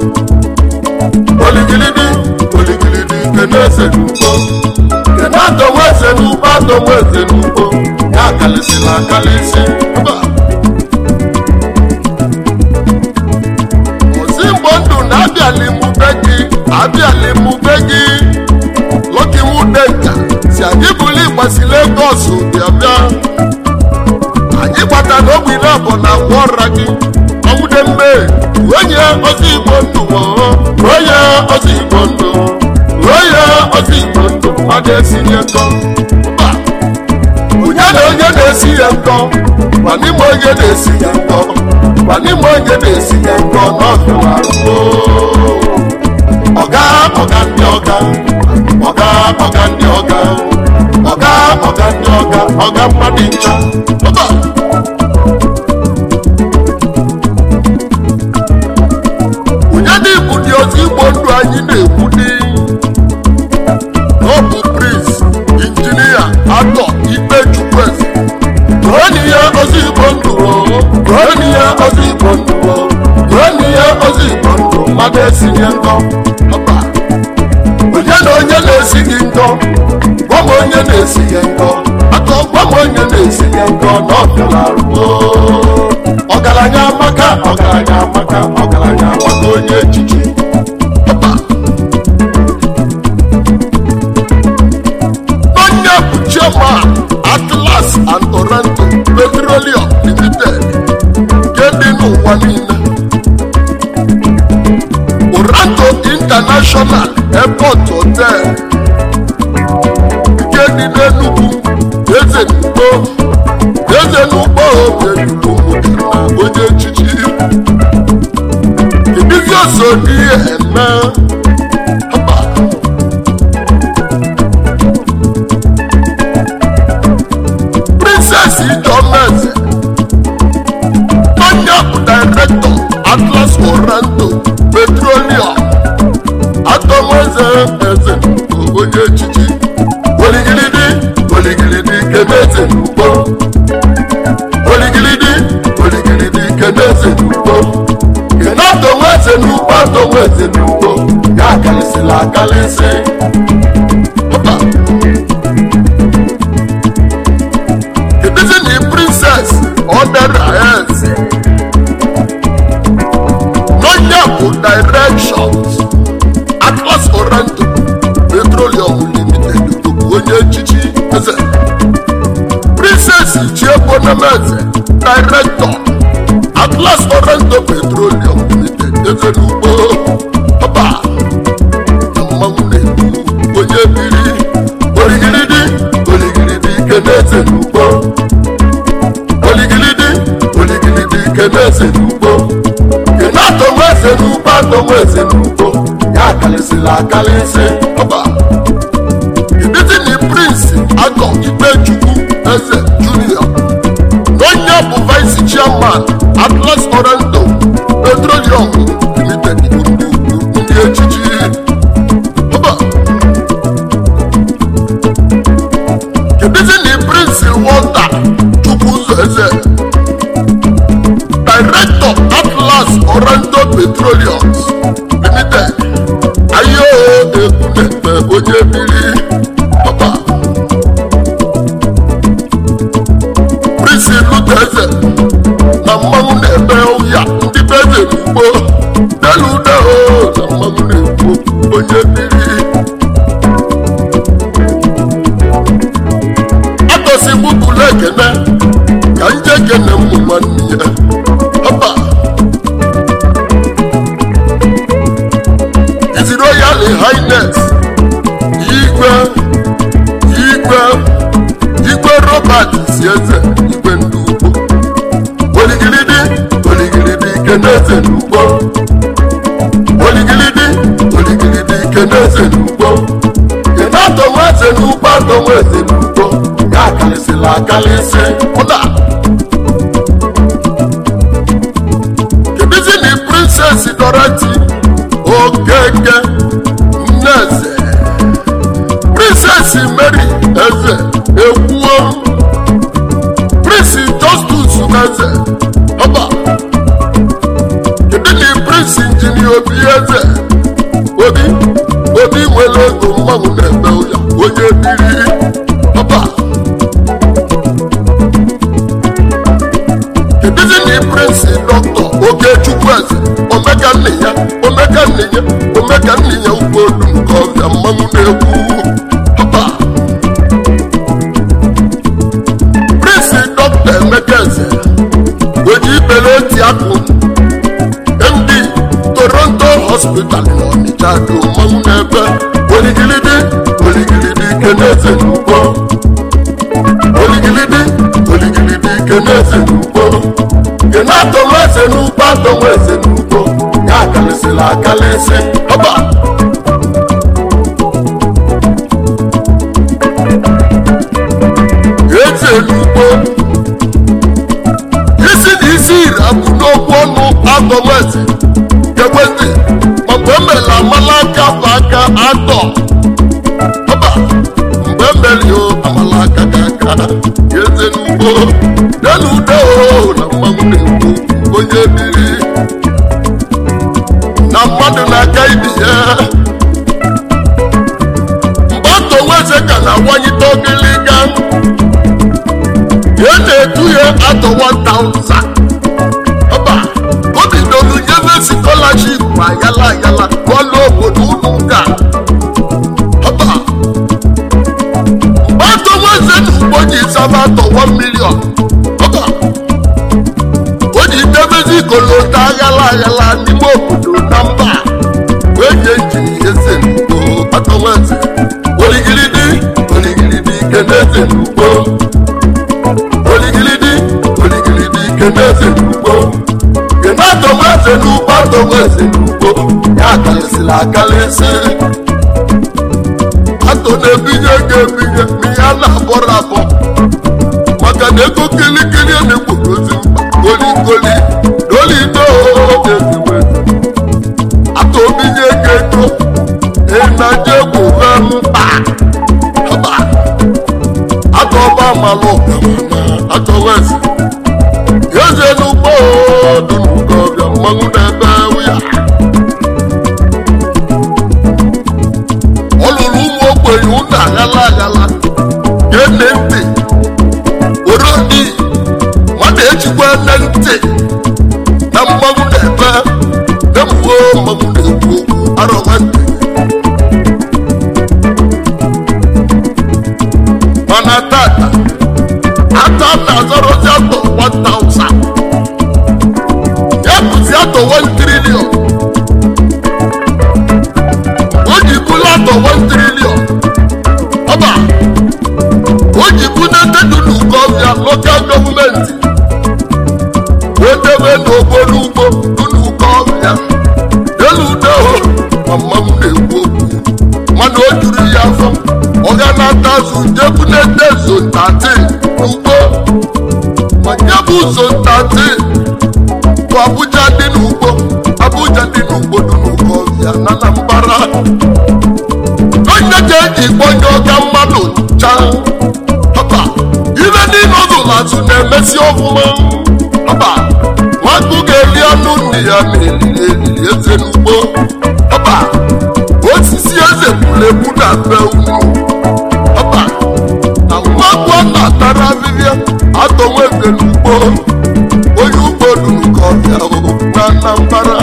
oligilidi oligilidi kene eze n'ugbo kene atọnwa eze n'ugbo atọnwa eze n'ugbo ya akalịsịla akalịsị mba ozi mgbe ndụ na-abịali mube gị abịali mube gị lọki nwude nka si anyị buli gbasi legos bịa bịa anyị gbata n'ogbe iri abụọ na agwa ọra gị ọnwụde mme onye ozi igbo ndụ onye ozi igbo ndụ onye ozi igbo ndụ mmadụ esinye nkọ mba onye na onye na-esi ya nkọ ma n'ime onye na-esi ya nkọ ma n'ime onye na-esi ya nkọ n'ọfịa arụgo ọga ọga ndị ọga ọga ọga ndị ọga ọga ọga ndị ọga ọga mmadụ ncha ọba onye na-ebu dị ozi igbo ndụ anyị na-ekwu dị ọ bụ prince injinia atọ ikpe chukwueze gụọnụ ya ozi igbo ndụ gụọnụ ya ozi igbo ndụ gụọnụ ya ozi igbo ndụ mmadụ esinye nkọ ọba onye na onye na-esi gị nkọ gwa m onye na-esi ya nkọ aka gwa m onye na-esi ya nkọ na ọbịala arụgo ọgaranya amaka ọgaranya amaka ọgaranya amaka onye echichi ọba onye bụ chairman atlas and toronto petroleum limited nke dị n'ụwa niile Oranto International Airport Hotel nke dị n'Enugu eze n'ugbo eze n'ugbo obiedugbo mụtara onye echichi ibizi osodi eme Haba. Princess Ijeọmaeze onye bụ director Atlas Oranto Petroleum atọmọze eze bụ onye echichi oligilidi oligilidi keneze n'ugbo oligilidi oligilidi keneze n'ugbo kene atọnwa eze n'ugbo atọnwa eze n'ugbo ya akalịsịla akalịsị Ọba. Kedụzi na princess ọdara eze n'onye bụ directions atlas oranto petroleum limited bụ onye echichi eze princess chiebonemeze director atlas oranto petroleum limited eze n'ugbo ọba na mmanwụ na-ebu onye biri oligiridi oligiridi keneze n'ugbo oligilidi oligilidi keneze n'ugbo kene atọnwa eze n'ugbo atọnwa eze n'ugbo ya akalịsịla akalịsị ọba ibizi na prince agọ ikpechukwu eze junior n'onye bụ vice chairman atlas oranto petroleum limited bụ ndị ugwu ndị echichi ọba kebizi na prince walter chukwuzo eze director atlas oranto petroleums limited ayo ekunekpe onye biri ọba prince lute eze na mmanwụ na-ebe ụya ndị be eze n'ugbo delude o na mmanwụ na-ekwu onye biri atọsigbubulu ekene ka nje kene ụmụ nwanne ya ọba His Royal Highness igwe igwe igwe Robert si eze igwe ndị ugbo oligilidi oligilidi keneze n'ugbo oligilidi oligilidi keneze n'ugbo kene atọnwa eze n'ugbo atọnwa eze n'ugbo ya akalịsịla akalịsị ụda kebizi na princess dorati okeke nneze princess mary eze ekwuo prince justus eze ọba kedu na prince injinia obi eze obi obi nwere ego mmanwụ na-eme ụya onye biri ọba kedụzi na prinsi dọkịta okechukwu eze omeka nne ya omeka nne ya omeka nne ya ugbo olu nke ọbịa mmanwụ na-ekwu ọba prinsi dọkịta emeka eze oji ibere oti akụ md toronto hospital n'ọnịcha dị mmanwụ n'ebe oligilidi oligilidi keneze n'ugbo oligilidi oligilidi keneze n'ugbo kena atọmeze n'ugbo atọmeze n'ugbo ya akalịsịla akalịsị ọba eze n'ugbo isi na isi iri abụ n'okwu ọnụ atọmeze kekwezi mgbe emela amala aka bụ aka atọ ọba mgbe emeli o amala aka ka aka eze n'ugbo delu ude o na mmanwụ na-ekwu onye biri na mmadụ na-aka ibi ya mgbe atọweze ka na-awanyite ogiliga ya na-etu ya atọ 1000 ọba obidolu nyebe scholarship ayala ayala n'ọlụ obodo ụlọ ụka ọba mgbe atọweze na ugbo ji zaba atọ 1 million ọba o ji debezi kolota aghala aghala n'ime obodo na mba wee nye njiri eze n'ugbo atọweze oligilidi oligilidi ike n'eze n'ugbo oligilidi oligilidi ike n'eze n'ugbo kena atọmeze n'ugbo atọmeze n'ugbo ya akalịsịla akalịsị atọ na-ebinye ego ebinye ma ya na-abọrọ abọ maka na ego kilikili a na-ekwogozi mkpa goligoli dolido eziwe atọ obinye ego ego ịnaje gwuwe mkpa ọba atọ ọba amalụ ọgamana atọwezi eze n'ugbo dị n'ugbo ọbịa mmanwụ na-ebe ya ọ lụrụ ụmụ ogbenye ụnọ aghala aghala gene ntị were ndị mmadụ ejikwa nne ntị na mmanwụ na-ebe na-emuwe mmanwụ na-ekwu okwu arọwa ntị mana tata ata na-azọrọzi atọ 1000 ya bụzi atọ 1 trillion o ji bụla atọ 1 trillion ọba o ji bunete dunuko ọbịa lokal gọọmenti wee debe n'obodo ugbo dunuko ọbịa deludeho ma mmanwụ na-ekwu okwu mana o juru ya afọ ọ ga na-ata azụ jebunete zontati ugbo ma nye bụ zontati bụ abuja dị n'ugbo abuja dị n'ugbo dunuko ọbịa na anambara onye ga-eji gbonye ọga mmadụ ncha ọba ibe niile ọzụlazụ na-emesi ọfụma ọba nwakụ ga-eri anụ nne ya ma eliri eliri eze n'ugbo ọba osisi eze pulepu na be unu ọba na nwakụ a na-atara ahịhịa atọnwa eze n'ugbo onye ugbo duru ka ọbịa na anambara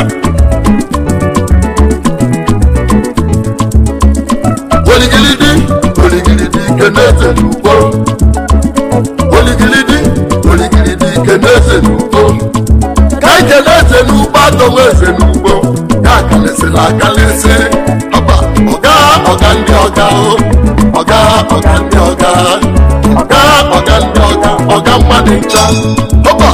oligilidi oligilidi ike n'eze n'ugbo oligilidi oligilidi ike n'eze n'ugbo ka ike n'eze n'ugbo atọnwa eze n'ugbo ya akalịsịla akalịsị ọba ọga ọga ndị ọga o ọga ọga ndị ọga ọga ọga ndị ọga ọga mmadụ ncha ọba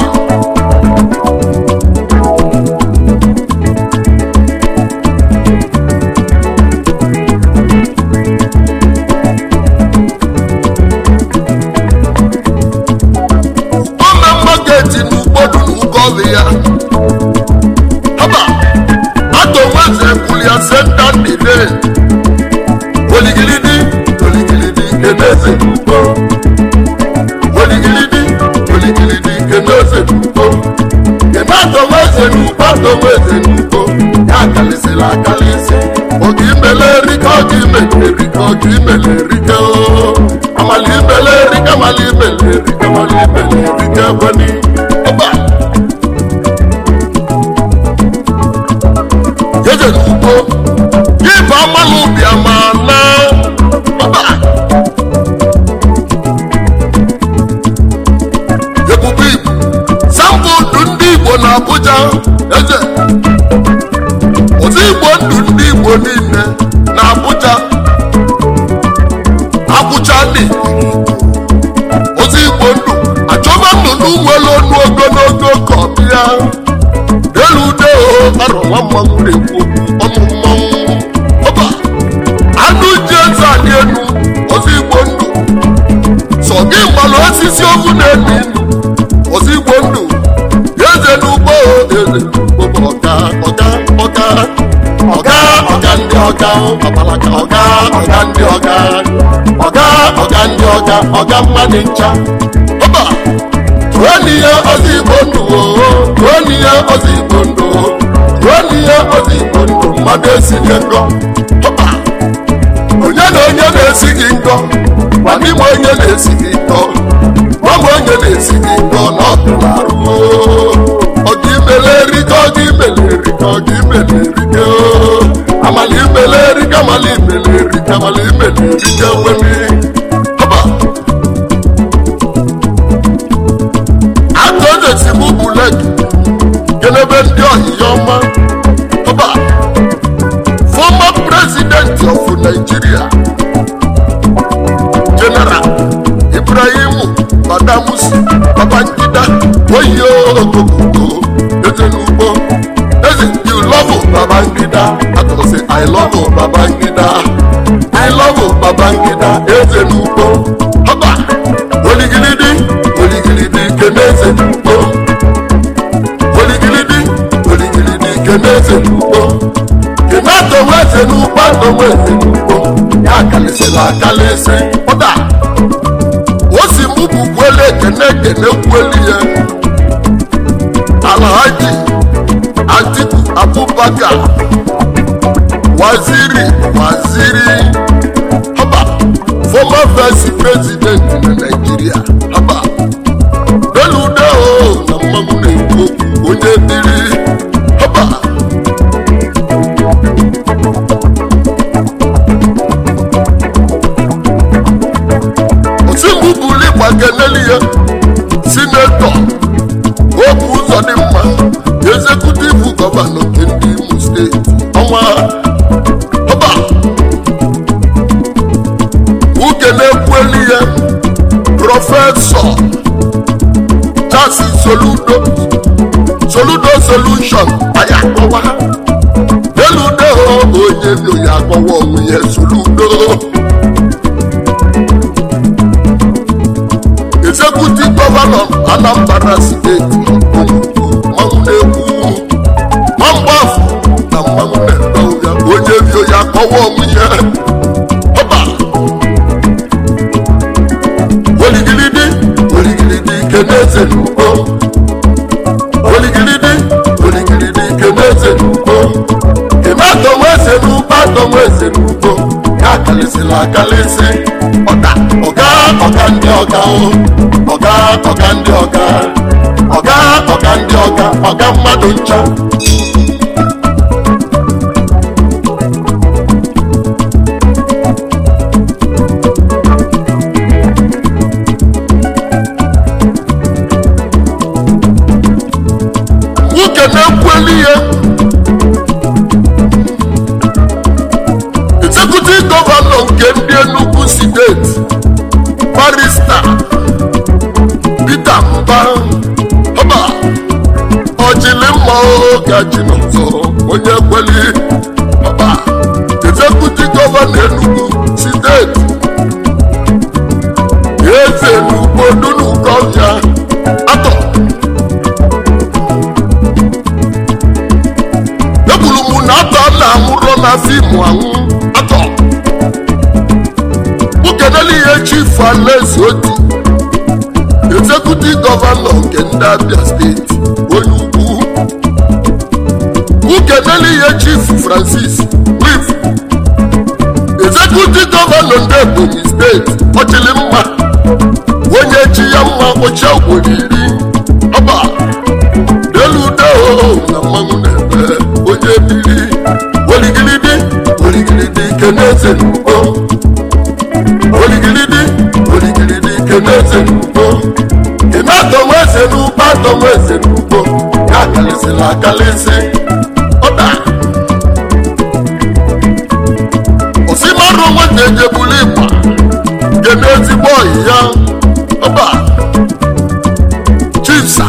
ome mmaketi n'ugbodu n'ugọvi ya haba atọnweze kwulia senta ndide oligilidi oligilidi keneze n'ugbo oligilidi oligilidi keneze n'ugbo kena atọnweze n'ugbo atọnweze n'ugbo ya akalịsị ọga imele erike o amala imele erike amala imele erike amala imele erike ekweni ọba jẹjẹ n'ugbo yíba amalụ ubi ama na ọba ebube igbo sambụ ndụ ndị igbo na abuja eze otu igbo ndụ ndị igbo niile na abuja abuja dị otu igbo ndụ achọba ndụ n'ụgbọelu ọnụ ogologo ka ọ bịa elu ude o arọ nwa mmanwụ na-ekwu okwu ọnụ mmanwụ ọba anụ ji eze adị enu otu igbo ndụ sọ gị gbalụ osisi ogu na-enu inu otu igbo ndụ eze n'ugbo eze n'ugbo bụ ọga ọga ọga ọga ọga ndị ọga ọbalaka ọga ọga ndị ọga ọga ọga ndị ọga ọga mmadụ ncha ọba tuoniye ozi igbo ndụ oo tuoniye ozi igbo ndụ oo tuoniye ozi igbo ndụ mmadụ esinye ngọ ọba onye na onye na-esi gị ngọ gwa n'ime onye na-esi gị ngọ gwa m onye na-esi gị ngọ na ọdụrụ arụ ọga imele erike ọga imele erike ọga imele erike oo amala imele erike amala imele erike amala imele erike nwere ọba atọjesi mụ bụ leki kelebe ndị ọhịa ọma ọba former president of nigeria general ibrahim badamusi babangida oyi ogogogo eze n'ugbo eze you love babangida atọsi i love babangida i love babangida eze n'ugbo ọba oligilidi oligilidi keneze n'ugbo oligilidi oligilidi keneze n'ugbo kenatonwe eze n'ugbo atonwe eze n'ugbo ya akalisila akalisi ụda o si mụ bụ kwele ekene ekene kweli ya alhaji atiku abubakar waziri waziri haba former vice president na nigeria haba delude o na mmanwụ na-ekwu okwu onye dịrị haba osimbu buli gbakeneli ya sinetọ okwu ụzọ dị mma ezekutiv gọvanọ nke ndị imo steeti ọnwa ọba uke na-ekwueli ya prọfesọ chasi soludo soludo solushon anyị akpọwa delude ho onye bi onye akpọwa onwe ya soludo executive governor anambra steeti mmanwụ na-ekwu mgbafụ na mmanwụ na-eme ụya onye bi onye akpọwa onwe ya ọba oligilidi oligilidi keneze n'ugbo oligilidi oligilidi keneze n'ugbo kematọnwa eze n'ugbo atọnwa eze n'ugbo ya akalisila akalisi ọga ọga ọga ndị ọga o ọga ọga ndị ọga ọga ọga ndị ọga ọga mmadụ ncha nwoke na-ekweli ihe executive gọvanọ nke ndị Enugu steeti barista Peter Mba ọba ọjili mma oge ji n'ụzọ onye kweli ọba executive gọvanọ Enugu steeti eze n'ugbo dunukọbịa atọ ekwuru m na atọ na-amụrụ na fim anwụ atọ ukeneli ihe chief alaeze oti executive gọvanọ nke ndị abia steeti onye ugwu ukeneli ihe chief francis wif deputi gọvanọ ndị ebonyi steeti ọchịlị mma onye chi ya mma kpọchie obodo iri ọba deludeo na mmanwụ na-ebe onye biri oligilidi oligilidi keneze n'ugbo oligilidi oligilidi keneze n'ugbo ime atọmeze n'ugbo atọmeze n'ugbo ya akalịsịla akalịsị ọda osimarụ nwata ejebulu ịgba nke n'ezigbo ọyị ya ọba chisa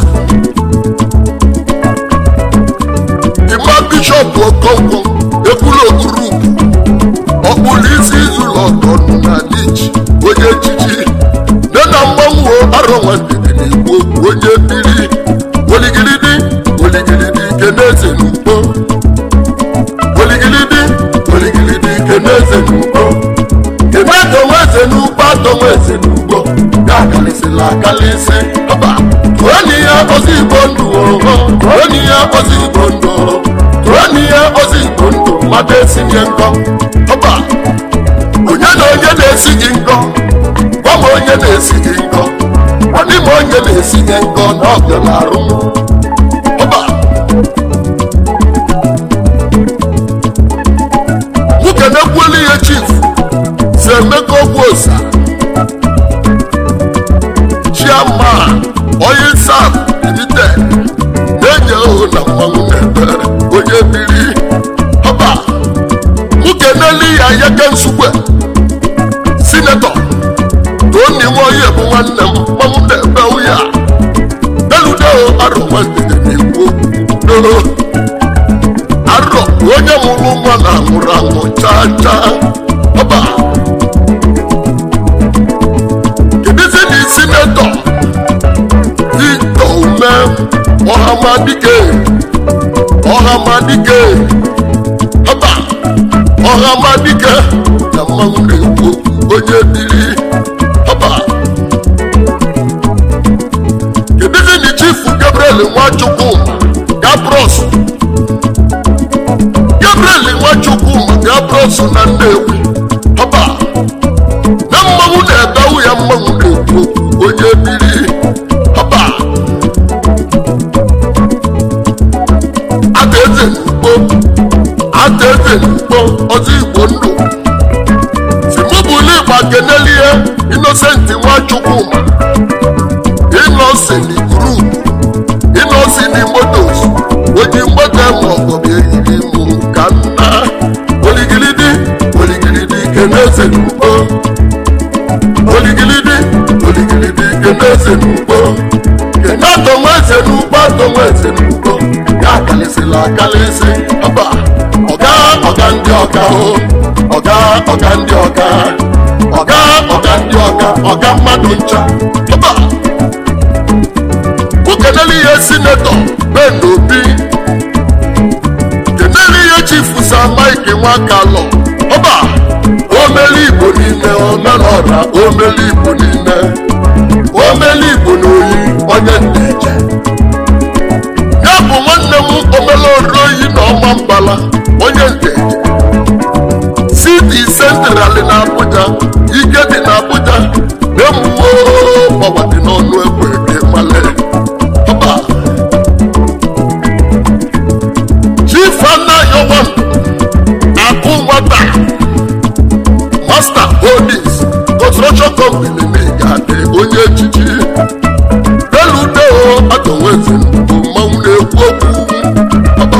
ịma bishọp okonkwo ekwula ogurupu ọkpụrụ isi izụlọ ọdọnụ na dich onye echichi nne na mmanwụ arọ nwandidi n'igbo onye biri oligilidi oligilidi keneze n'ugbo oligilidi oligilidi keneze n'ugbo kene atọmeze n'ugbo atọmeze n'ugbo ya akalịsịla akalịsị ọba tụọni ya ozi igbo ndụ oho tụọni ya ozi igbo ndụ tụọni ya ozi igbo ndụ mmadụ esinye nkọ ọba onye na onye na-esi gị nkọ gwa m onye na-esi gị nkọ ọdị m onye na-esi gị nkọ na ọ bịara arụ ọba nwoke na-ekwuelu ihe chief si emeka ogwu osa chairman oil sap limited na-enye ohu na mmanwụ na-ebe onye biri ọba nwoke n'elu ya yeke nsukwe sinetọ toni nwoye bụ nwanne m mmanwụ na-ebe ụya deludeo arọ nwandede n'igbo doo arọ onye mụrụ nwa na anwụrụ anwụ chaa chaa ọba kedụzi na sinetọ victor ume ọhamadike ọhamadike ọba ọhamadike na mmanwụ na-ekwu onye biri ọba kedụzi na chifu gabriel nwachukwu gabros gabriel nwachukwu gabros na nnewi ọba na mmanwụ na-ebewu ya mmanwụ na-ekwu onye biri ọba ata eze n'ugbo ata eze n'ugbo ọzọ igbo ndụ simubuli igba kenelie inosenti nwachukwu inoseni grupu inoseni motos oji mgbata ma ọgọbi ehiri mụ ka nna oligilidi oligilidi keneze n'ugbo oligilidi oligilidi keneze n'ugbo kene atọnweze n'ugbo atọnweze n'ugbo ya akalịsịla akalịsị ọba ọga ọga ndị ọka o ọga ọga ndị ọka ọga ọga ndị ọka ọga mmadụ ncha ọba ukeneli ihe sinetọ ben obi keneli ihe chifu sa mike nwakalọ ọba omeli igbo niile omelọra omeli igbo niile omeli igbo n'oyi onye ndeje ya bụ nwanne m omelọrụ oyi na ọma mbala onye ndeje siti sentrali na abuja ike dị na abuja na-emuwo ọgba dị n'ọnụ egbe dị male ọba chief anayowan akụ nwata master holdings construction company na-egade onye echichi eludeo atọwezi bụ mmanwụ na-ekwu okwu ọba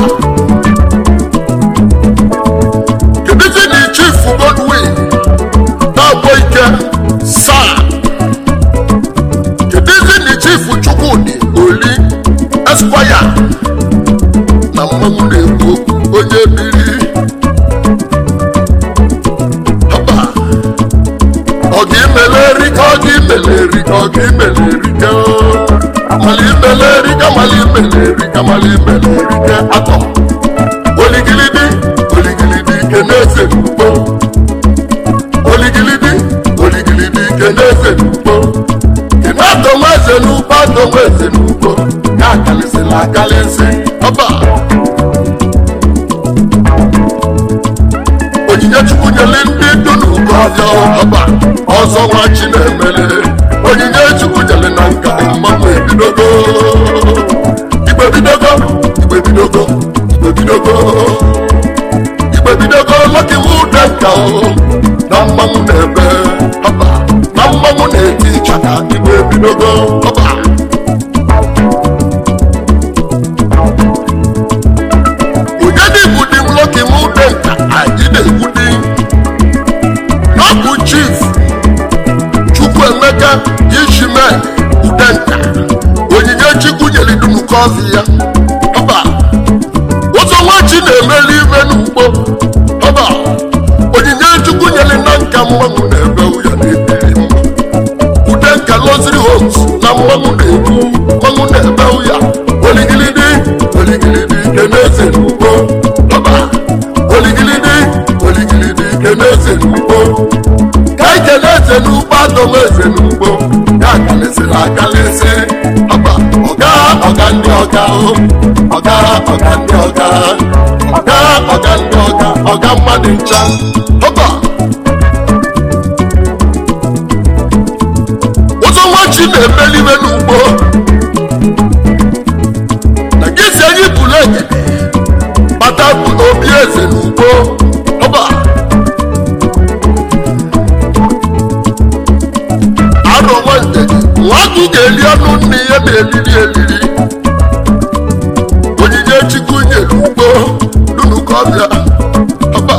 kedụzi na chief godwin na-agwọ ike saa kedụzi na chief chukwudi oli esquire na mmanwụ na-ekwu okwu onye biri ọba ọ ga-imeleri ka ọ ga-imeleri ka ọ ga-imeleri ka mali imeleri ka mali imeleri ka mali imeleri ka atọ oligilidi oligilidi ke na-ese n'ugbo oligilidi oligilidi ke na-ese n'ugbo ke na-atọnwa eze n'ugbo atọnwa eze n'ugbo ya akalịsịla akalịsị ọba onyinye chukwu nyere ndị dunu ọbịa ọba ọzọ nwa chi na-emele onyinye chukwu jere na nka mmanwụ ebidogo igbe bidogo igbe bidogo igbe bidogo igbe bidogo lọki wude nka o na mmanwụ na-ebe ọba na mmanwụ na-eti ịchaka igbe bidogo ọba onye dị bụ di m lọki wude nka anyị na-egwu di n'ọbụ chief chukwuemeka yishime udenka onyinye chukwu nyere dum kọfị ya ọba ụzọ nwachi na-emeli ime n'ugbo ọba onyinye chukwu nyere na nka mmanwụ na-ebe ya na-ebiri mma udenka loziri homes na mmanwụ na-ebu mmanwụ na-ebe ya oligilidi oligilidi keneze n'ugbo ọba oligilidi oligilidi keneze n'ugbo ka ikele eze n'ugbo adọm eze n'ugbo ya akalịsịrị akalịsị ọba ọga ọga ndị ọga o ọga ọga ndị ọga ọga ọga ndị ọga ọga mmadụ ncha ọba ụzọ nwachi na-emeliwe n'ugbo na gị si anyị bụrụ egede kpata bụ obi eze n'ugbo ọba anọ nwande nwagụ ga-eli ọnụ nne ya na-eliri eliri onyinye chukwu nyere ugbo dunu ka ọbịa ọba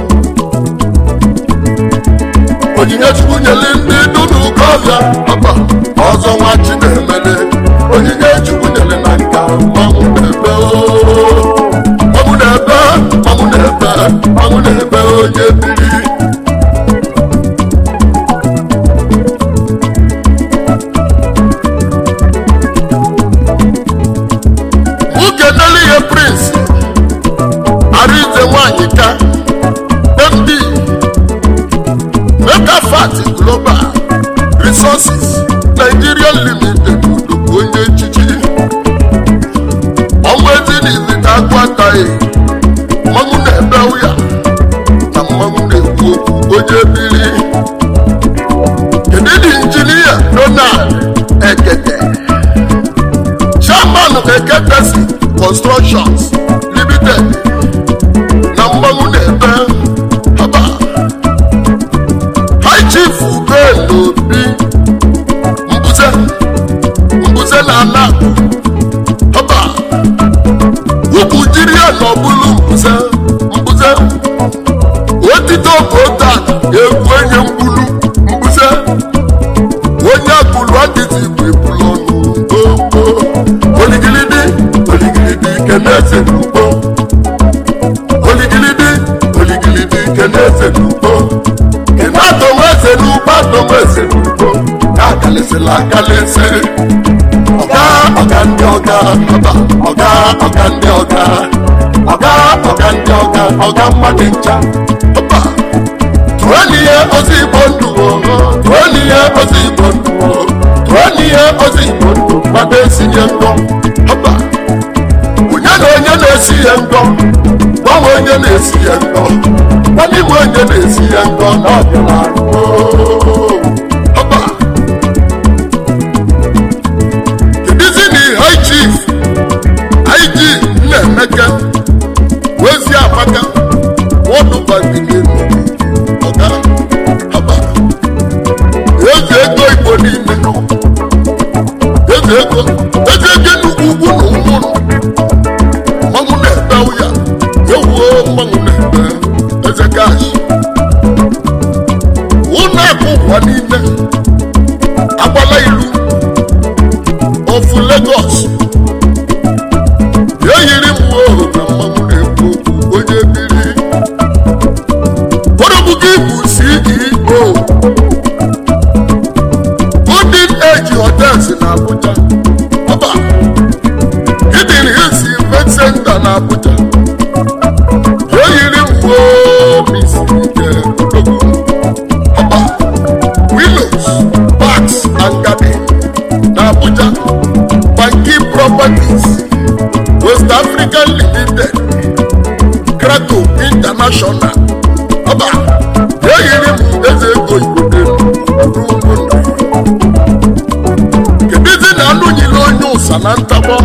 onyinye chukwu nyere ndị dunu ka ọbịa ọba ọzọ nwa chi na-emele onyinye chukwu nyere na nka mmanwụ na-ebe oo. mmanwụ na-ebe mmanwụ na-ebe mmanwụ na-ebe onye biri nwoke nele ihe prince arize nwanyị ka md megafat global resources nigeria limited dụbụ onye echichi ọnwa ezinizita agwataghị mmanwụ na-ebe ya na mmanwụ na-ekwu okwu onye biri kedu dị injinia donald ekete chairman eketesi constructions limited na mmanwụ na-ebe haba high chief ben obi mbuze mbuze na ana haba ugwu jiri ya na ọbụlụ mbuze mbuze otito kotak egwu enye mgbulu mbuze onye agbulu adịghị igwe bulu ọnụ gbogbo oligilidi oligilidi keneze n'ugbo oligilidi oligilidi keneze n'ugbo kena adomeze n'ugbo adomeze n'ugbo ka akalịsịla akalịsị ọga ọga ndị ọga ọba ọga ọga ndị ọga ọga ọga ndị ọga ọga mmadụ ncha ọba tụọ n'ihe ozi igbo ndụ o tụọ n'ihe ozi igbo ndụ o tụọ n'ihe ozi igbo ndụ mmadụ esinye ngọ ọba onye na onye na-esi ya ngọ gbanwe onye na-esi ya ngọ gbanwe igwe onye na-esi ya ngọ na ọbịala ọba kedizi na high chief ig nna-emeka wezi amaka wọdụbabilinu ọga ọba eze ego igbo niile eze ego eze ego nnukwu ugwu na ụmụrụ mmanwụ na-ebe ụya ewuo mmanwụ na-ebe eze gashi ụlọ akụ ụwa niile agbala ilu ofu Lagos eyiri m uwe na mmanwụ na-ekwu okwu onye biri Orobugi bụ CEO Golden Age Hotels na Abuja ọba Hidden Hills Event Center na Abuja eyiri m uwe misi ike odogwu ọba Willows Parks and Garden na Abuja Banki Properties West African Limited Krakow International ọba eyiri m eze ọsa na ntagbọ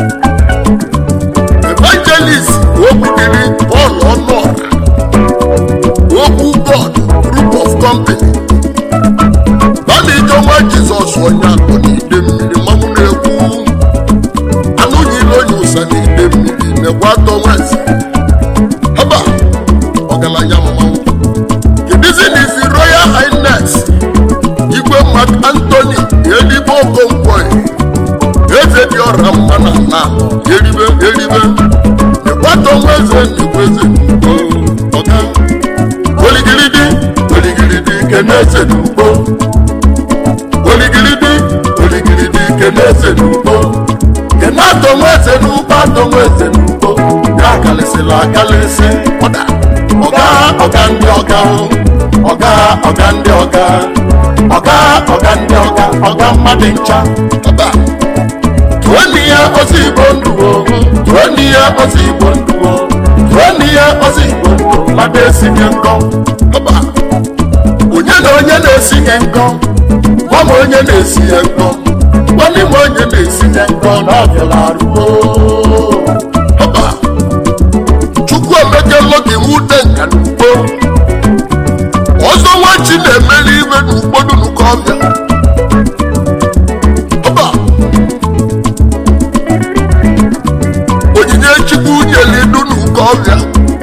evangelist okwudiri Paul ọnụọra okwu God group of company bana ijeọma Jizọs onye akụ n'ide mmiri mmanwụ na-ekwu anụ nyile onye ụsa n'ide mmiri mekwa atọ nwezi haba ọgaranya mmanwụ kedizi n'izi Royal Highness igwe Mark Anthony eligbo okonkwo eze dị ọra mma na ala eribe eribe ịkwatọ nwa eze nnukwu eze n'ugbo ọga oligiridi oligiridi kene eze n'ugbo oligiridi oligiridi kene eze n'ugbo kene atọ nwa eze n'ugbo atọ nwa eze n'ugbo ya akalịsịla akalịsị ọda ọga ọga ndị ọga ọga ọga ndị ọga ọga ọga ndị ọga ọga mmadụ ncha ọba tuoni ya ozi igbo ndụ tuoni ya ozi igbo ndụ tuoni ya ozi igbo ndụ mmadụ esinye nkọ ọba onye na onye na-esinye nkọ gwa m onye na-esinye nkọ gwanị m onye na-esinye nkọ na ọbịala arụgo ọba chukwu emeke lọgị nwute nka n'ugbo ọzọ nwachi na-emeli iwe n'ugbodu n'ụkọ ọbịa ọba onyinye chukwu nyeli du n'ụkọ ọbịa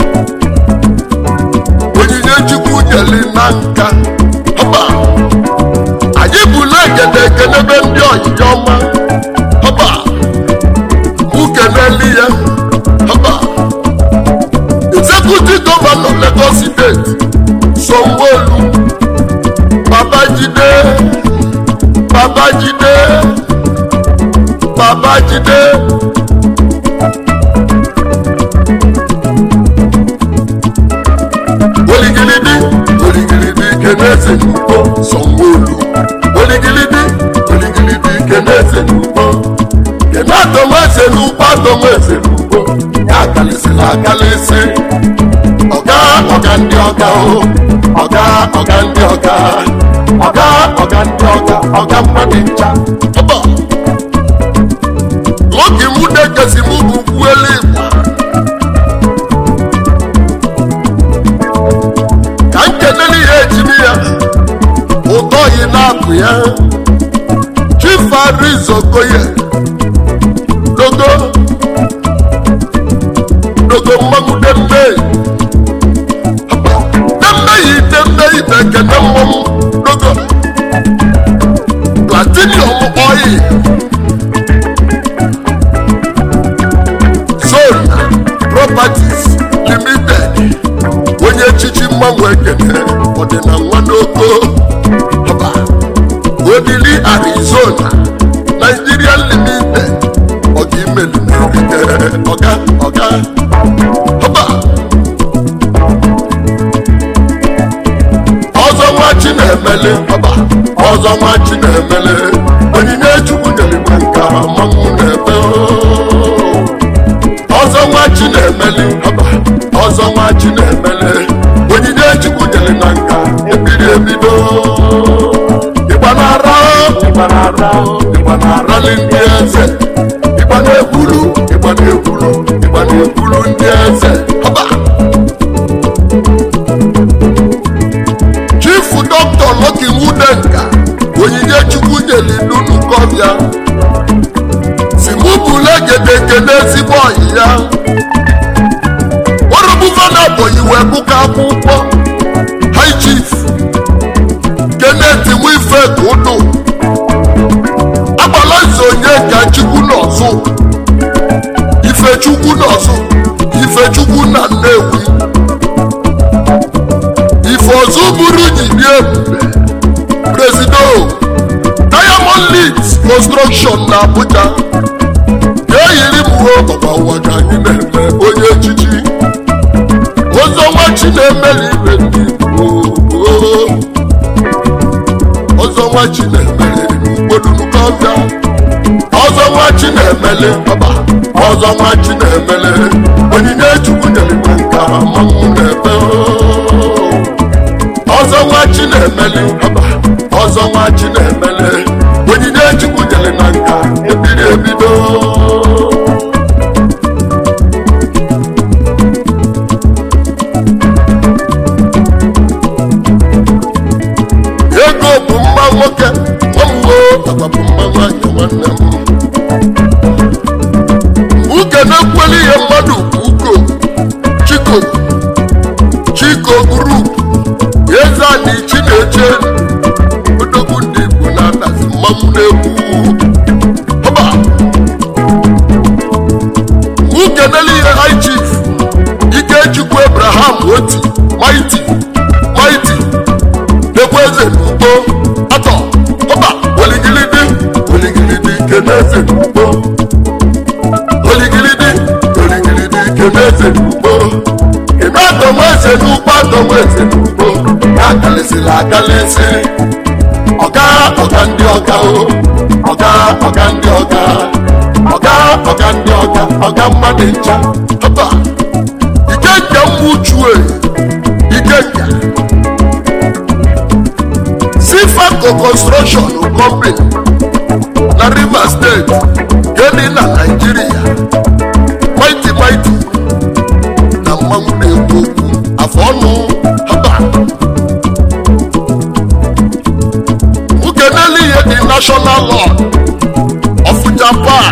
onyinye chukwu nyeli na nka ọba anyị bụla egede ekenebe ndị ọyịya ọma ọba mụ keneli ya ọba executive governor Lagos steeti Sanwo-Olu Babajide Babajide Babajide oligilidi oligilidi keneze n'ugbo Sanwo-Olu oligilidi oligilidi keneze n'ugbo kene atọmeze n'ugbo atọmeze n'ugbo ya akalịsịla akalịsị ọga ọga ndị ọga o ọga ọga ndị ọga ọga ọga ndị ọga ọga mmadụ ncha ọba oge mụ na-ekesi mụ bụ kwuelu igbo ka m kenere ya ejimi ya ụtọ yi na-apụ ya chifarizokoye dogo dogo mmanwụ dembe dembe yi dembe yi bekene mmọnwụ dogo platinum oil zone properties limited onye echichi mmanwụ ekene ọdịna nwa n'oko ọba odili arizona nigeria limited ọga imelu n'erike ọga ọga ọba ọzọ nwa chi na-emele ọba ọzọ nwa chi na-emele onyinye chukwu nyerigwe nka mmanwụ na-ebe ọzọ nwa chi na-emele ọba ọzọ nwa chi na-emele onyinye chukwu nyere na nka ebiri ebido ịgba na-ara ịgba na-ara ịgba na-arali ndị eze ịgba na-ekwulu ịgba na-ekwulu ịgba na-ekwulu ndị eze ọba chifu dọkịta Lucky Nwudenka onyinye chukwu nyere n'ụnụkọbịa si mụ bụla egedegede ezigbo ọyị ya ọrụbụvana bụyi wee gụka akwụkwọ high chief Kenneth Nwife Kudu agbala nze onye ka chukwu n'ọzọ ifechukwu n'ọzọ ifechukwu na Nnewi ife ọzọ bụrụ jiri ebube presido diamond leads construction na abuja ga-eyiri m uwe ọbaba ụwa ka anyị na-eme onye echichi ọzọnwa chi na-emeli ibe ndị Igbo. ọzọnwa chi na-emeli gbodunukọbịa ọzọnwa chi na-emeli baba ọzọnwa chi na-emeli onyinye chukwu nyere igwe nka mmanwụ na-ebe ọzọ nwa chi na-emeli ọba ọzọ nwa chi na-emeli onyinye chukwu nyere na nka ebiri ebido nwanyị nwanne m uke na-ekweli ihe mmadụ uko chiko chiko grup eze anyị chineche odogwu ndị igbo na-adazi mmanwụ na-egwu ọba ukenele ihe high chief ikechukwu abraham oti maiti maiti nekwa eze n'ugbo atọ ọba oligilidi oligilidi keneze n'ugbo oligilidi oligilidi keneze n'ugbo kene atọmọ eze n'ugbo atọmọ eze n'ugbo ya akalịsịla akalịsị ọga ọga ndị ọga o ọga ọga ndị ọga ọga ọga ndị ọga ọga mmadụ ncha ọba ikenga mmuchue ikenga sifaco construction company na rivers steeti gedi na naijiria maiti maiti na mmanwụ na-ekwu okwu afọ ọnụ ọba ukeneli ihe dị national law of japan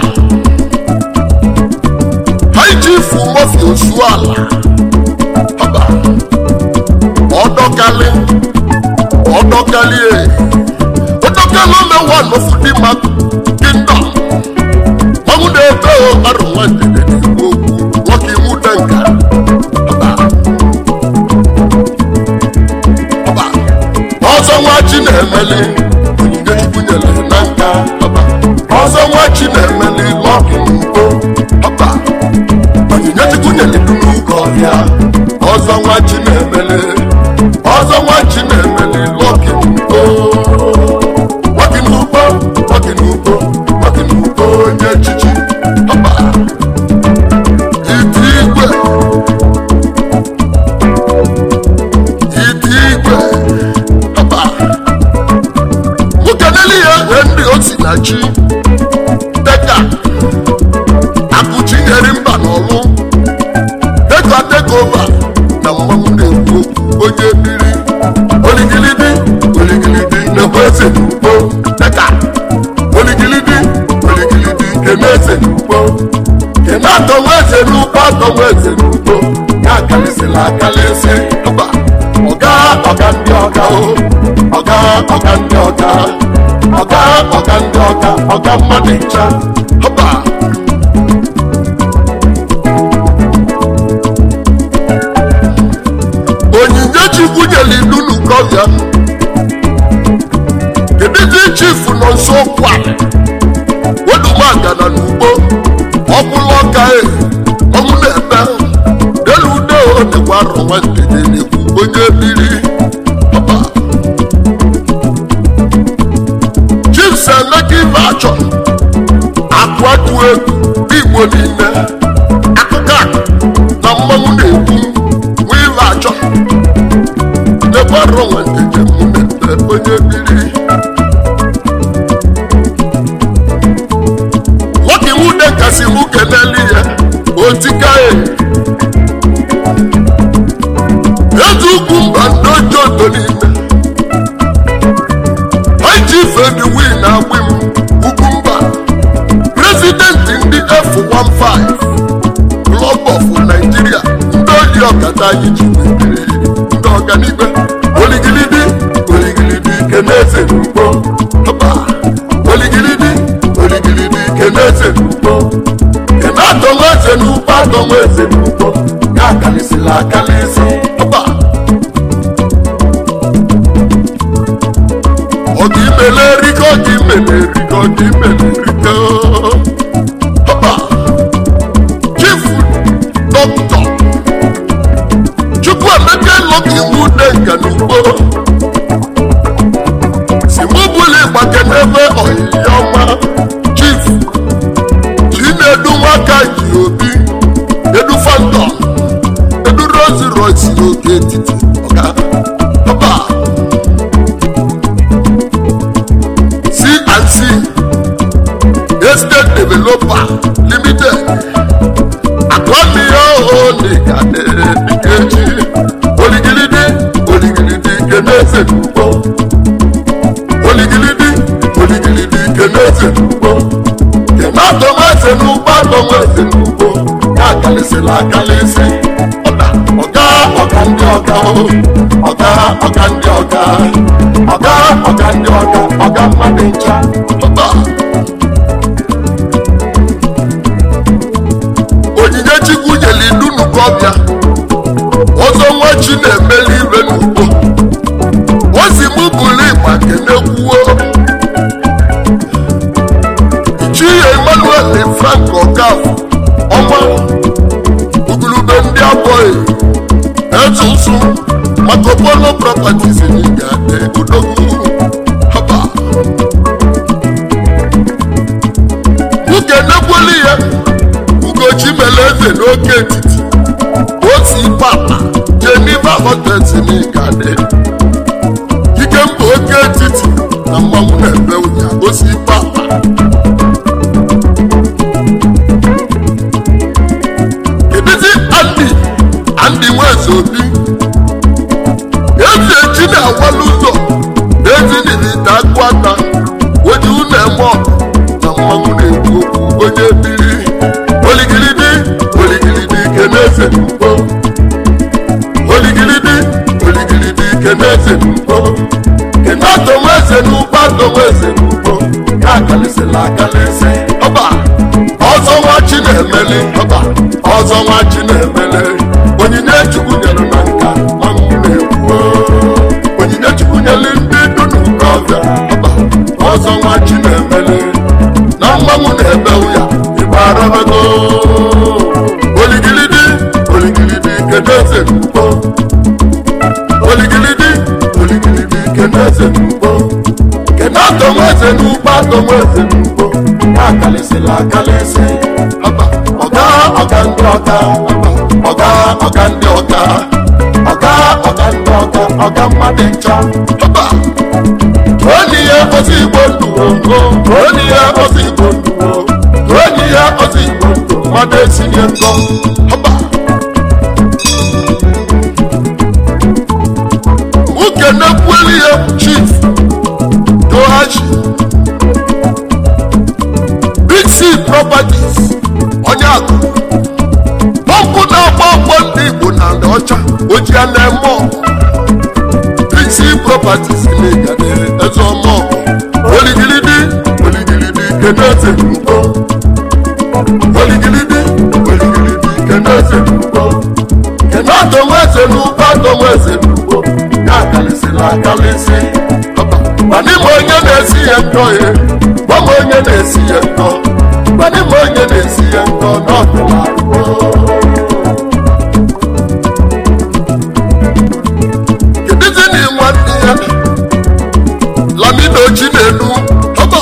high chief mofi osuala ọba ọdọkali ọdọkali e ọdọkali omewa nofudima kingdom ọmụ na-ebe o arụ nwandede n'igbo okwu nwoke iwu denka ọba ọba ọzọ nwa chi na-emeli onyinye chukwu nyere na nka ọba ọzọ nwa chi na-emeli lọkị n'ugbo ọba onyinye chukwu nyere du n'ụkọ ọhịa ọzọ nwa chi na-emeli ọzọ nwa chi na-emeli lọkị n'ugbo lọkị n'ugbo lọkị n'ugbo lọkị n'ugbo onye echichi ọba iti igwe iti igwe ọba nwoke n'elu ya wee ndị osi na chi deka akụchinyere mba n'ọlụ deka tekova na mmanwụ na-ekwu okwu onye biri oligilidi oligilidi na-ekwe eze n'ugbo deka oligilidi oligilidi kene eze n'ugbo kene atọnwa eze n'ugbo atọnwa eze n'ugbo ya akalịsịla akalịsị ọba ọga ọga ndị ọga o ọga ọga ndị ọga ọga ọga ndị ọga ọga mmadụ ncha ọba onyinye chukwu nyere ilu n'ukọbịa kedụzi chifu nọ nso kwa wedumagana n'ugbo ọbụla ọka e ọmụ na-ebe elu ude o dịkwa arọ nwantede na-ekwu onye biri ọba chiefs emeka ibe achọ akụ atụ egwu n'igbo niile akụkọ akụ na mmanwụ na-ekwu nwa ibe achọ dịkwa arọ nwantede mụ na-ebe onye biri nwoke nwude kasị mụ keneli ya otika e ezi ugwu mba ndị oji odo niile haji fediwi na agbị m ugwu mba prezidenti ndị f15 club of nigeria ndị oyi ọkata anyị ji mebiri ndị ọganibe oligilidi oligilidi keneze n'ugbo ọba oligilidi oligilidi keneze n'ugbo kene atọnwa eze n'ugbo atọnwa eze n'ugbo ya akalịsịla akalịsị ọba ọga imele erike ọga imele erike ọga imele erike ọba chifu dọkịta chukwu emeka lọka iwu denka n'ugbo si mụ bụla ịgbake n'ebe ọyịya ọma chifu chinedu nwaka ji obi edu fantom edu rosi rosi n'oke etiti ọga ọba cnc estate developer limited akwamiya oligade dikeji oligilidi oligilidi keneze n'ugbo oligilidi oligilidi keneze n'ugbo akalịsịla akalịsị ọga ọga ọga ndị ọga o ọga ọga ndị ọga ọga ọga ndị ọga ọga mmadụ ncha ọba onyinye chukwu nyere idunu kọbịa ọzọ nwa chi na-emeli ibe n'ugbo ozi mụ bụrụ ịgba kenekwuo ichie emmanuel frank okaf ọma ugurube ndị abụghị etusu maka polo properties n'ịga odogwu haba nwoke nekweli ya ugochi mere eze n'oke etiti osi papa jeniva hotels n'ịgade ike mba oke etiti na mmanwụ na-ebe ụnya osi papa kedụzi andi andi nweze obi ezi eji na-awala ụzọ ezi nilite akụ aka oji ụlọ eme ọgụ na mmanwụ na-ekwu okwu onye biri oligiridi oligiridi keneze mkpo oligiridi oligiridi keneze mkpo kena atomeze n'ugbo atomeze n'ugbo ya akalịsịla akalịsị ọba ọzọ nwa chi na-emeli ọba ọzọ nwa chi na-emeli onyinye chukwu nyere na nka mmanwụ na-ekwu onyinye chukwu nyere ndị dunu n'ọbịa ọba ọzọ nwa chi na-emeli na mmanwụ na-ebe ụya igbe arabago oligilidi oligilidi kedu eze n'ugbo oligilidi oligilidi kedu eze n'ugbo kedu atọmeze n'ugbo atọmeze n'ugbo ya akalịsịla akalịsị ọba ọga ọga ndị ọga ọba ọga ọga ndị ọga ọga ọga ndị ọga ọga mmadụ ncha ọba onye ihe ozi igbo ndụ ongo onye ihe ozi igbo ndụ onye ihe ozi igbo ndụ mmadụ esinye nkọ ọba nwoke na-ekweli ya chief dohachi big c properties onye akụ pọmpụ na-agba ọgbọ ndị igbo na ndị ọcha ojia na-eme ọgụ big c properties na-egade eze ọma ọgụ oligilidi oligilidi keneze n'ugbo oligilidi oligilidi keneze n'ugbo kena adomeze n'ugbo adomeze n'ugbo ya akalịsịla akalịsị ọba gbanime onye na-esi ya ntọ ya gbanwe onye na-esi ya ntọ gbanime onye na-esi ya ntọ n'ọdịla arụgo kedụzi na ịnwa ndị ya lamido ji na-elu ọba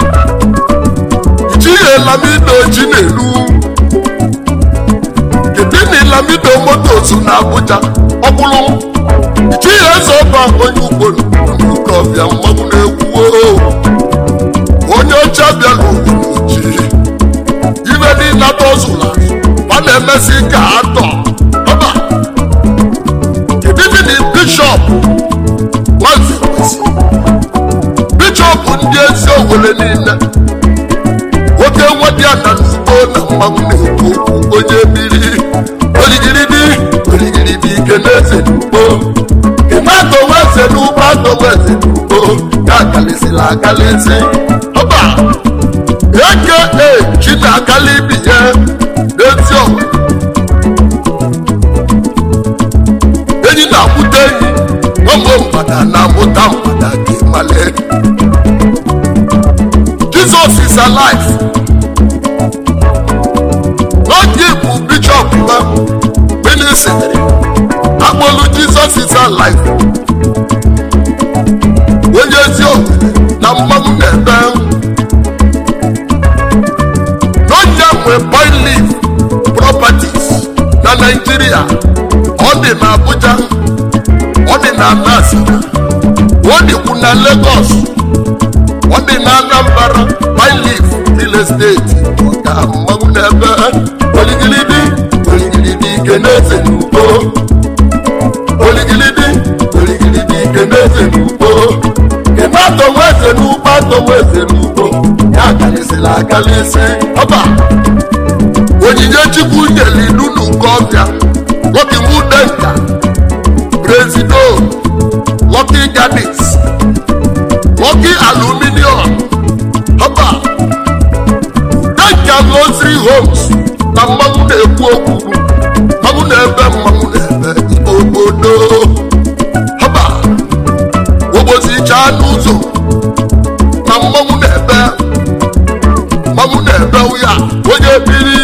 ijighị lamido ji na-elu kedu na lamido motos na abuja ọbụlụ ijighị eze ọba onye ugboro n'oke ọbịa mmanwụ na-ekwu onye ọcha bịara oji ibe niile atọzụla ọ na-emesi ka atọ ọba kedu na bishọp nwazikwesi bishọp ndị ezi owere niile nwoke nwadịa na n'ugbo na mmanwụ na-ekwu okwu onye biri oligiridi oligiridi ike na-eze n'ugbo kena atọweze n'ugbo atọweze n'ugbo ya akalịsịla akalịsị ọba eke chi na-akali ibi ya n'ezi ọgụ enyi na-akwụta enyi ụmụ mgbada na-amụta mgbada gị male Jesus is alive n'oge bụ bishọp ha minisitiri akpọlụ Jesus is alive onye ezi omume na mmanwụ na-ebe n'oge nwe boy leaf properties na Nigeria ọ dị na Abuja ọ dị na Nasika ọ dịkwu na Lagos ọ dị na Anambra boy leaf ile steeti ọga mmanwụ na-ebe oligilidi oligilidi ike na-eze n'ugbo oligilidi oligilidi ike na-eze n'ugbo kena atọnwa eze n'ugbo atọnwa eze n'ugbo ya akalịsịla akalịsị ọba onyinye chukwu nyere n'ụlọ ọbịa nwoke nwude nka prezido Lucky Gardens Lucky Aluminium haba Denka Luxury Homes na mmanwụ na-ekwu okwu mmanwụ na-ebe mmanwụ na-ebe obodo haba obozicha n'ụzọ na mmanwụ na-ebe mmanwụ na-ebe ya onye biri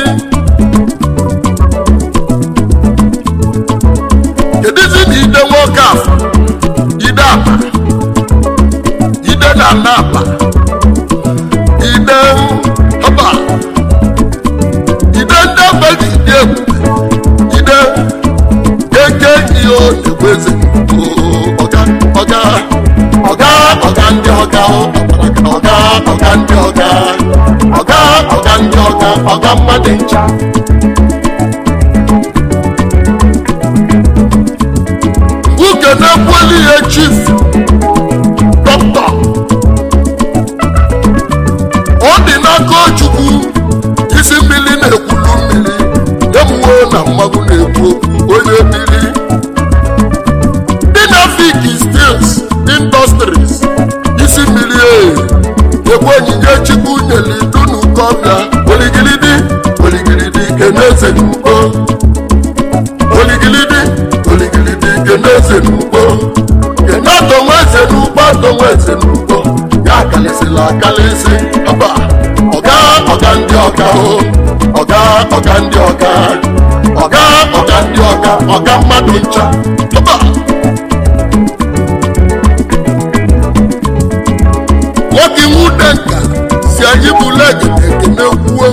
kedụzi na ide nwoke afọ ide apa ide na ana apa ide haba ide ndị ebe ji dị ebube ide eke enyi o na-egbu eze ọga ọga ọga ọga ndị ọga ọga ọga ndị ọga ọga ọga ndị ọga ọga mmadụ ncha nwoke na-ekweli ihe chief dọkịta ọ dị n'aka chukwu isi mmiri na-ekwulu mmiri emuwe na mmanwụ na-ekwu okwu onye mmiri dinafik stils industries isi mmiri e ekwe onyinye chukwu nyere dunu kọbịa oligilidi oligilidi keneze n'ugbo oligilidi oligilidi keneze n'ugbo kenadonweze n'ugbo adonweze n'ugbo ya akalịsịla akalịsị ọba ọga ọga ndị ọga o ọga ọga ndị ọga ọga ọga ndị ọga ọga mmadụ ncha ọba nwoke nwude nka si anyị bụla ekene ekene kwuo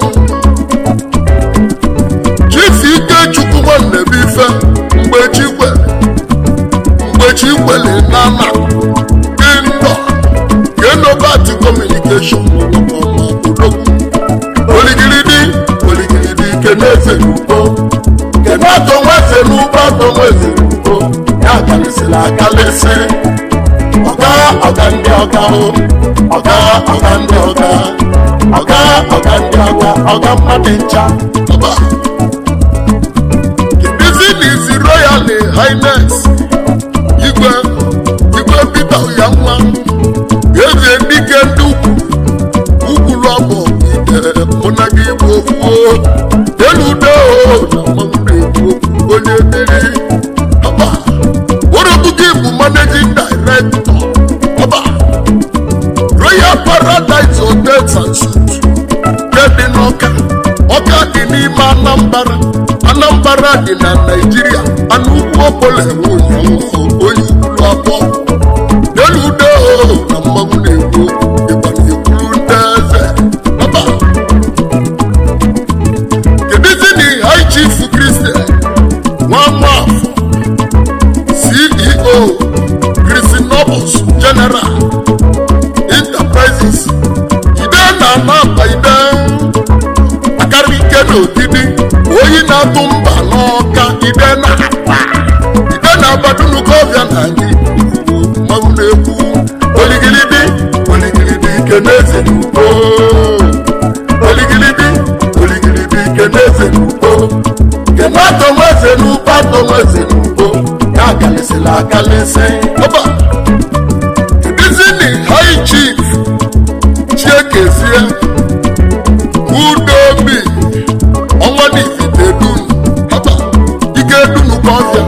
chifu ike chukwu nwanne bụ ife mgbe chi kwere mgbe chi kwere n'ana dị ndọ kenobat kọmunikeshọn n'ụlọọma odogwu oligiridi oligiridi keneze n'ugbo kenato nweze n'ugbo atọ nweze n'ugbo ya akalịsịrị akalịsị ọga ọga ndị ọga o ọga ọga ndị ọga ọga ọga ndị ọga ọga mmadụ ncha ọba bizinesi royal highness igwe igwe peter oyanwa eze dike ndị ukwu ukwulu ọbụ ite mụna gị bụ ofuo elu udo na mmanwụ na-ekwu okwu onye mmiri ọba worobu gị bụ managing director ọba royal paradise hotels and suites nke dị n'ọka ọka dị n'ime anambra anambra dị na naijiria anụ ugwu ọbụla enwe ụnyaahụ onye ikwulu abụọ elu udo na mmanwụ na-ekwu ịgba na-ekwuru ndị eze ọba kedụzi na high chief christian nwa nwafọ ceo christinobles general enterprises ide na anaba ide akarị ike na odidi oyi na-atụ mba n'ọka ide na akpa ide na abadunukọbịa na anyị mmanwụ na-ekwu oligilidi oligilidi ike na-eze n'ugbo oligilidi oligilidi ike na-eze n'ugbo kenato nweze n'ugbo atọ nweze n'ugbo ya akalịsịla akalịsị ọba kedizini high chief chiekezie udobi ọnwa n'ifite dum ọba ike dunu kọfịa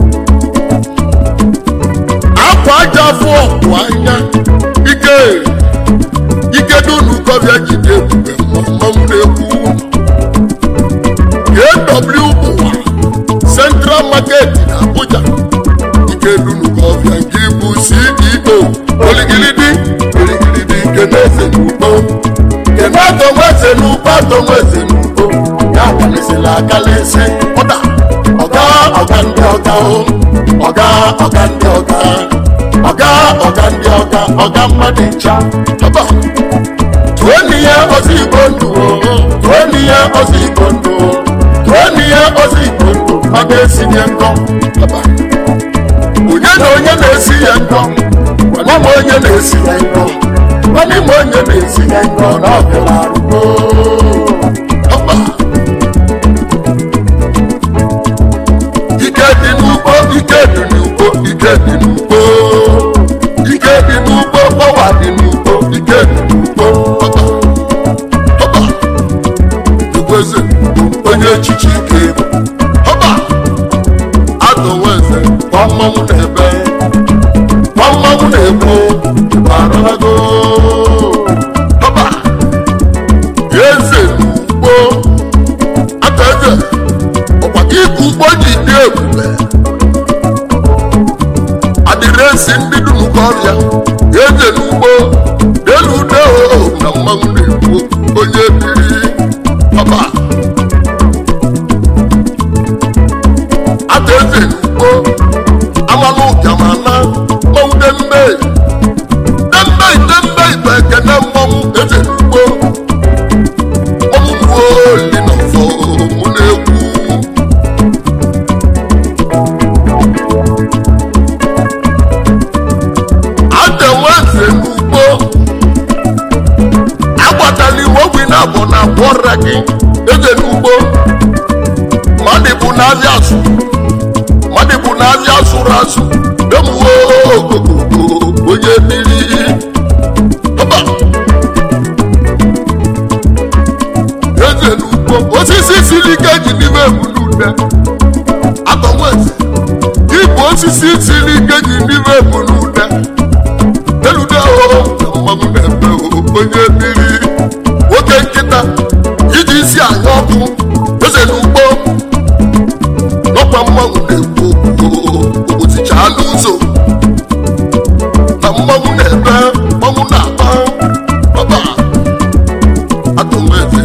akwa aja afọ ọkụ anya ike ike dunu kọfịa jide ebube mmanwụ na-ekwu kw bụwa central market na abuja ike dunu kọfịa nke bụ ceo oligilidi oligilidi ike na-eze n'ugbo kenato nweze n'ugbo atọ nweze n'ugbo ya akalịsịla akalịsị ụda ọga ọga ndị ọga o ọga ọga ndị ọga ọga ọga ndị ọga ọga mmadụ ncha ọba tụọ n'ihe ọzọ igbo ndụ o tụọ n'ihe ọzọ igbo ndụ o tụọ n'ihe ọzọ igbo ndụ ọ ga-esinye nkọ ọba onye na onye na-esi ya nkọ nwa m onye na-esi ya nkọ nwanne m onye na-esi ya nkọ na ọbịala arụgo ọba dị n'ugbo ike dị n'ugbo pọwa dị n'ugbo ike dị n'ugbo ọba ọba igweze onye echichi ike bụ ọba adọweze kwa mmanwụ na-ebe kwa mmanwụ na-egbu ịbararago ọba eze n'ugbo aka eze ọkwa ka ịkụ ugbo ji dị ebube adịrịsị ndị dunukọ ọrịa eze n'ugbo delu ude na mmanwụ na-egbu onye biri ọba ata eze n'ugbo amalụ ụbịamana mmanwụ dembe dembe dembe ibe ekene mmanwụ eze n'ugbo ọmụmụ oli na ọfọ mụ na-egwu adeweze n'ugbo agbatala iwe ogbi na abụ na abụ ọrịa gị eze n'ugbo mmadụ bụ n'azịa asụ mmadụ bụ n'azịa asụrụ asụ emuwe ogogogo onye mmiri ọba eze n'ugbo osisi siri ike ji n'ime ebulude atọnweze ịbụ osisi siri ike ji n'ime ebulude elude o mmanwụ na-eme onye mmiri nwoke nkịta iji isi anya ọkụ eze n'ugbo n'ọkwa mmanwụ na-ekwu obotichala ụzọ na mmanwụ na-eme mmanwụ na-agba ọba atọmeze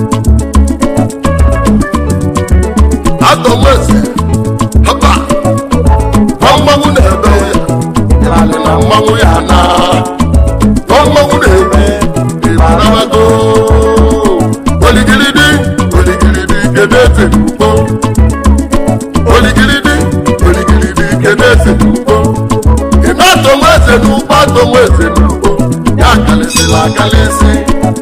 atọmeze ọba nwa mmanwụ na-eme ya yalị na mmanwụ ya na nwa mmanwụ na-eme ịmarabago oligiridi oligiridi kedu eze n'ugbo oligiridi oligiridi kedu eze n'ugbo ị na-atọnwa eze n'ugbo atọnwa eze n'ugbo ya akalịsịla akalịsị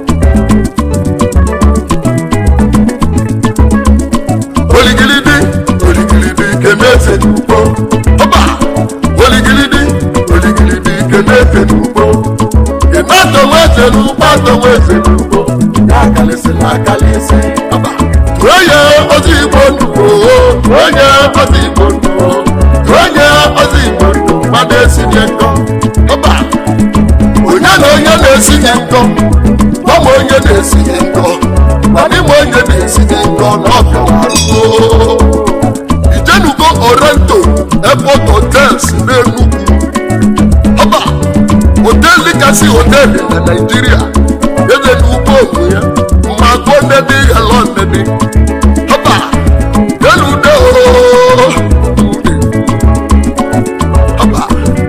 oligiridi oligiridi kedu eze n'ugbo ọba oligiridi oligiridi kedu eze n'ugbo ị na-atọnwa eze n'ugbo atọnwa eze n'ugbo ya akalịsịla akalịsị ọba onye ozi igbo ndụ onye ozi igbo ndụ onye ozi igbo ndụ mmadụ esinye nkọ ọba onye na onye na-esinye nkọ ọma onye na-esinye nkọ ọdịma onye na-esinye nkọ na ọbịawaruo ijenugo orento airport hotels n'enugwu ọba hoteli kasị hoteli na naijiria eze n'ugbo onwe ya mma gụọ nnedi helọ nnedi ọba elude ọba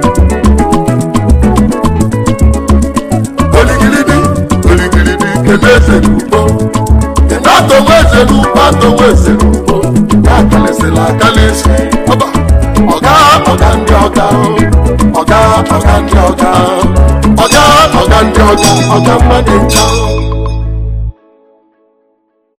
oligiridi oligiridi kene eze n'ugbo kene atọnwa eze n'ugbo atọnwa eze n'ugbo ya akalịsịla akalịsị ọba ọga ọga ndị ọga ọga ọga ndị ọga ọga ọga ndị ọga ọga mmadụ ncha